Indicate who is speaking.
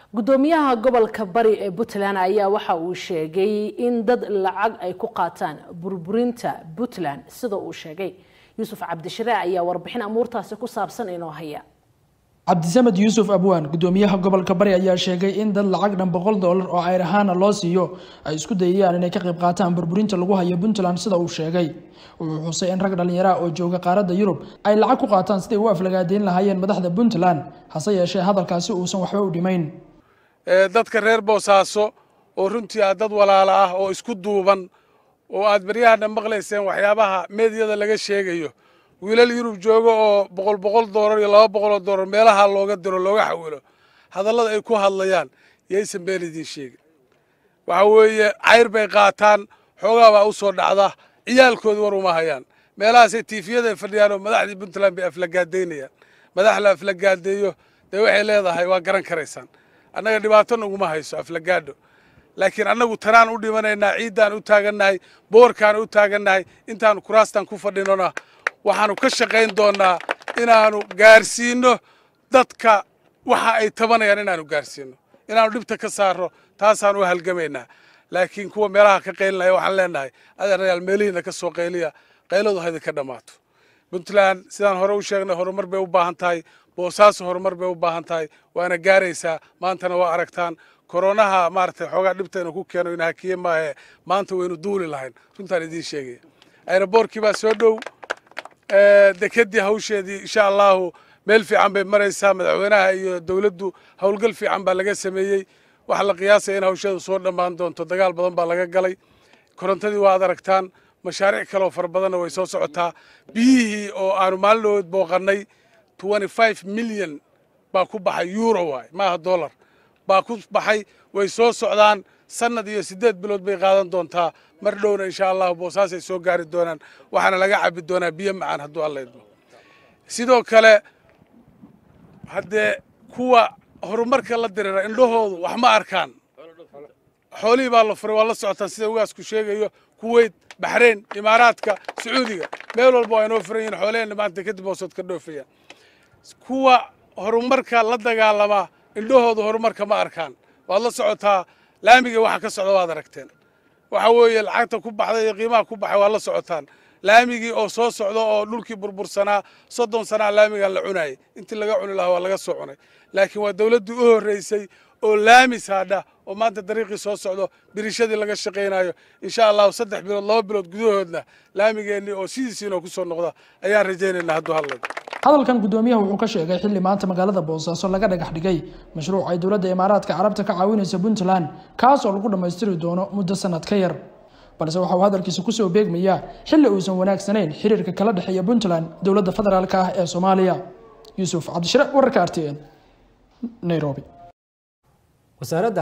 Speaker 1: gudoomiyaha gobolka bari ee puntland ayaa waxa uu sheegay in dad lacag ay ku qaataan burburinta puntland sida uu sheegay yuusuf cabdishire ayaa warbixin amuurtaasi ku saabsan inoo haya
Speaker 2: cabdisamed yuusuf abwaan gudoomiyaha gobolka bari ayaa sheegay in dad lacag dhan boqol doolar oo ayr ahaana loo siiyo ay isku dayayaan inay ka qayb qaataan burburinta lagu hayo puntland sida uu sheegay wuxuu xusay in rag dhallinyaraha oo jooga qaaradda yurub ay lacag ku qaataan siday u aflagaadeyn lahaayeen madaxda puntland hase yeeshee hadalkaasi uusan waxba u dhimayn
Speaker 3: dadka reer boosaaso oo runtii ah dad walaala ah oo isku duuban oo aad baryahana maqlayseen waxyaabaha meediyada laga sheegayo wiilal yurub jooga oo boqol boqol doolar iyo laba boqoloo doolar meelaha looga diro looga xawilo hadallada ay ku hadlayaan yaysan been idiin sheegin waxa weeye cayr bay qaataan xoogaa baa u soo dhacda ciyaalkooda war uma hayaan meelahaasay tiifiyada ay fadhiyaan oo madaxdii puntland bay aflagaadaynayaan madax la aflagaadeeyo dee waxay leedahay waa garan karaysaan annaga dhibaato naguma hayso aflagaadho laakiin annagu tanaan u dhimanaynaa ciiddaan u taagannahay boorkaan u taagannahay intaanu kuraastan ku fadhinona waxaanu ka shaqayn doonnaa inaanu gaarsiinno dadka waxa ay tabanayaan inaanu gaarsiinno inaanu dhibta ka saarno taasaan u halgamaynaa laakiin kuwa meelaha ka qaylinaya waxaan leenahay adeerayaal meelihiina ka soo qayliya qayladu ha idinka dhammaato puntland sidaan hore u sheegnay horumar bay u baahan tahay boosaaso horumar bay u baahan tahay waana gaaraysaa maantana waa aragtaan koronaha maaragtay xoogaa dhibta inuu ku keeno ina hakiye maahe maanta waynu duuli lahayn runtaan idiin sheegaya aeroboortkii baa soo dhow dekedii hawsheedii insha allahu meel fiican bay maraysaa madaxweynaha iyo dowladdu howlgal fiican baa laga sameeyey waxaa la qiyaasaya in hawsheedu soo dhammaan doonto dagaal badan baa laga galay korontadii waad aragtaan mashaariic kaleoo fara badanna way soo socotaa biyihii oo aanu maalinood booqannay milyan baa ku baxay euro waay maaha dollar baa ku baxay way soo socdaan sanad iyo siddeed bilood bay qaadan doontaa mar dhowna insha allahu boosaasay soo gaari doonaan waxaana laga cabi doonaa biyo macaan hadduu alla idmo sidoo kale haddee kuwa horumarka la dirira indhahoodu wax ma arkaan xoolihii baa la furay waa la socotaan sida ugaasku sheegayo kuweyt baxrayn imaaraadka sacuudiga meel walba waa inoo furan yihin xoolaheenna maanta kadib hoosood ka dhoofayaan kuwa horumarka la dagaalama indhahooda horumarka ma arkaan waad la socotaa laamiga waxa ka socda waad aragteen waxa weeye lacagta ku baxday iyo qiimaha ku baxay waad la socotaan laamigii oo soo socda oo dhulkii burbursanaa soddon sanaa laamigan la cunayay intii laga cuni lahaa waa laga soo cunay laakiin waa dowladdii u horreysay oo laami saadha oo maanta dariiqii soo socdo birishadii laga shaqaynayo insha allahu saddex bilood laba bilood gudahoodna laamigeennii oo sidiisiinoo ku soo noqda ayaan rajaynaynaa hadduu hadlay
Speaker 2: hadalkan gudoomiyaha wuxuu ka sheegay xilli maanta magaalada boosaaso laga dhagax dhigay mashruuc ay dowladda imaaraadka carabta ka caawinaysa puntland kaas oo lagu dhammaystiri doono muddo sanad ka yar balse waxa uu hadalkiisa kusoo beegmayaa xilli uusan wanaagsanayn xiriirka kala dhexeeya puntland dowladda federaalka ah ee soomaaliya yuusuf cabdishire wararka r t n nairobi